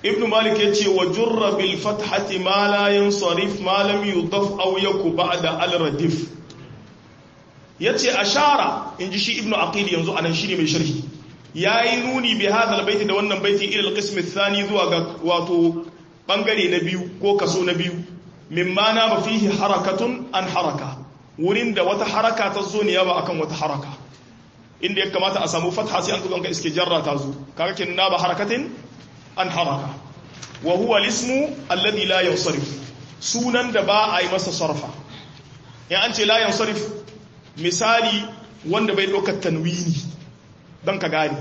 ibnu malik ya ce wa jurra bil fathati ma la yansarif ma lam yudaf aw yaku ba'da al radif yace ashara inji shi ibnu aqil yanzu anan shine mai sharhi yayi nuni bi hadha al baiti da wannan baiti ila al qism athani zuwa ga wato bangare na biyu ko kaso na biyu mimma na ba fihi harakatun an haraka wurin da wata haraka ta zo ne yawa akan wata haraka inda ya kamata a samu fatha sai an zo ka iske jarra ta zo kaga kin na ba harakatin an haraka wa huwa lismu alladhi la yansarif sunan da ba a yi masa sarfa in an ce la yansarif misali wanda bai dokar tanwini dan ka gane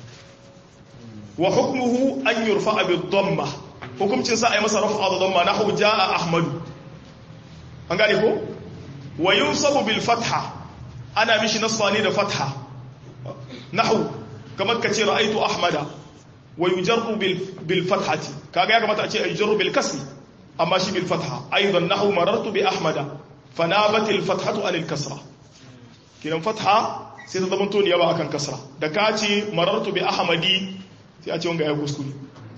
wa hukmuhu an yurfa bi dhamma hukumcin sa a yi masa rafa da dhamma nahu jaa ahmadu an gane ko wa yunsabu bil fatha ana mishi nasba ne da fatha nahu kamar ka ce ra'aitu ahmada wa yujarru bil fathati kaga ya kamata a ce yujarru bil kasri amma shi bil fatha aidan nahu marartu bi ahmada fanabat al fathatu anil kasra kiran fatha sai ta zama to ne yawa akan kasra da ka ce marartu bi ahmadi sai a ce wanga ya kuskure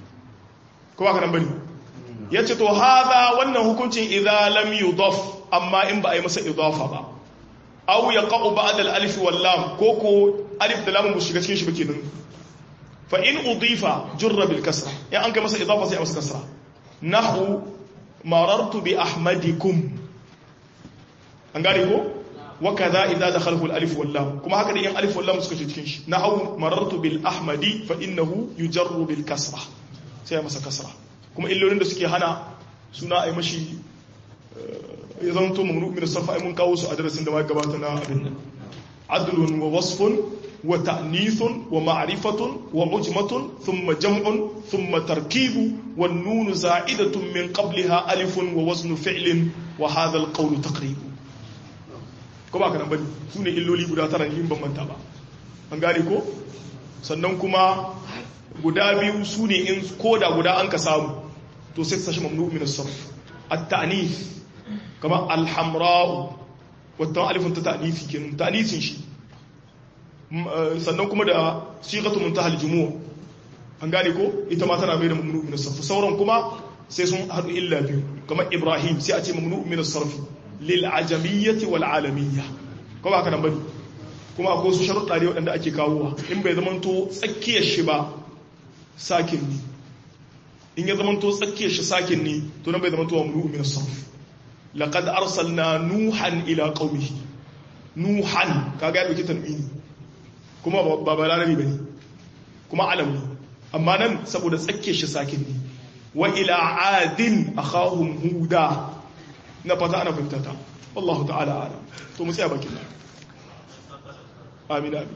ko ba ka nan bane yace to hada wannan hukuncin idza lam yudaf amma in ba a yi masa idafa ba aw yaqa'u ba'da al-alif wal lam ko ko alif da lam mu shiga cikin shi bake nan fa in udifa jurra bil kasra ya an kai masa idafa sai a masa kasra nahu marartu bi ahmadikum an gane ko wa kaza idza dakhalahu al-alif wal lam kuma haka da in alif wal lam suka shiga cikin shi nahu marartu bil ahmadi fa innahu yujarru bil kasra sai a masa kasra kuma illolin da suke hana suna a yi mashi ya zama to mamnu min sarfa mun kawo su a darasin da ma gabata na abin nan adlun wa wasfun wa ta'nithun wa ma'rifatun wa ujmatun thumma jam'un thumma tarkibu wan nun za'idatun min qabliha alifun wa waznu fi'lin wa hadha al-qawl taqrib ko ba kana bane sune illoli guda tara in ban manta ba an gane ko sannan kuma guda biyu sune in koda guda an ka samu to sai sashi mamnu min as-sarf at-ta'nith kama alhamra'u wata alifin ta ta'nifi kenan ta'nifin shi sannan kuma da sighatu muntahal jumu'a an gane ko ita ma tana mai da mamnu min as-sarf sauran kuma sai sun hadu illa biyu kama ibrahim sai a ce mamnu min as-sarf lil ajamiyyati wal alamiyya ko ba haka nan bane kuma akwai su sharuɗa ne waɗanda ake kawowa in bai zamanto tsakiyar shi ba sakin ne in ya zamanto tsakiyar shi sakin ne to nan bai zamanto wa mamnu min as-sarf laqad arsalna nuhan ila qaumihi nuhan kaga ya dauki tanwini kuma ba balarabi bane kuma alam ne amma nan saboda tsakke shi sakin ne wa ila adin akhahum huda na fata ana fahimta ta wallahu ta'ala alam to mu tsaya bakin amin amin